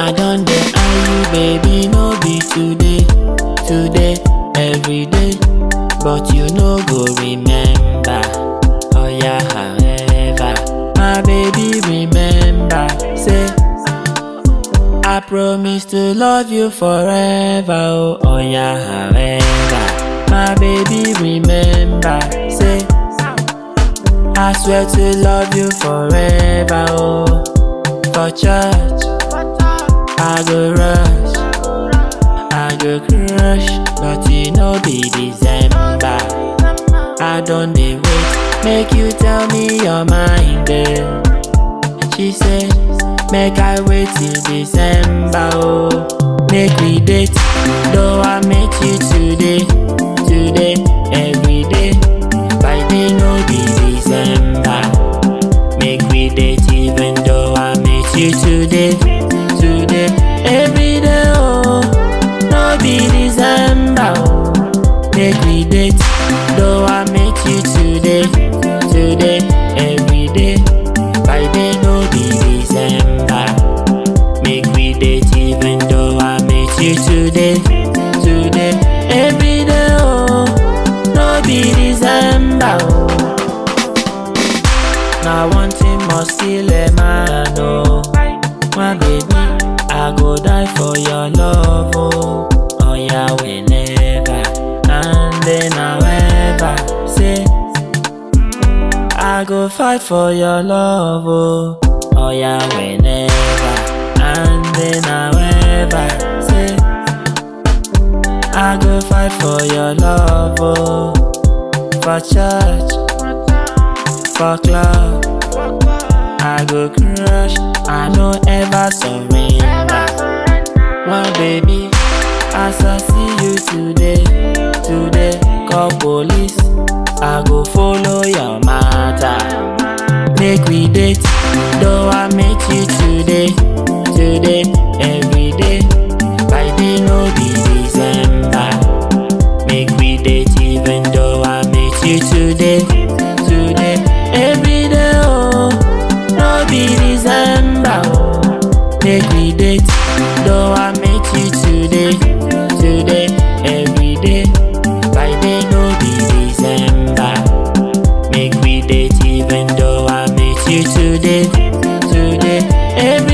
I don dey eye you, baby, no be today, today, every day. But you no go remember. Oh yeah, however, my baby, remember. Say, I promise to love you forever. Oh, oh yeah, however, my baby, remember. Say, I swear to love you forever. Oh, for church, I go rush, I go crush, but you know be December. I don't dey wait, make you tell me your mind, girl. She said, make I wait till December, oh. Make we date, though I met you today, today, every day. By day no be December. Make we date even though I met you today, today, every day, oh. No be December, oh. Make we date, though I met you today, today, every day. By day no be December. Make we date even though I met you today, today, every day, oh. No be December, oh. Now one thing must kill a man, oh. My baby, I go die for your love, oh. Oh yeah, whenever and then however, say I go fight for your love, oh. Oh yeah, whenever and then however, say I go fight for your love, oh. For church, for club, I go crush, I no ever surrender. My baby, as I see you today, today, call police, I go follow your matter. Make we date, though I met you today, today, every day. By day no be December. Make we date even though I met you today, today, every day. Oh, no be December. Oh, make we date, though I met you today, today, every day. By day no be December. Make we date even though I met you today, today, every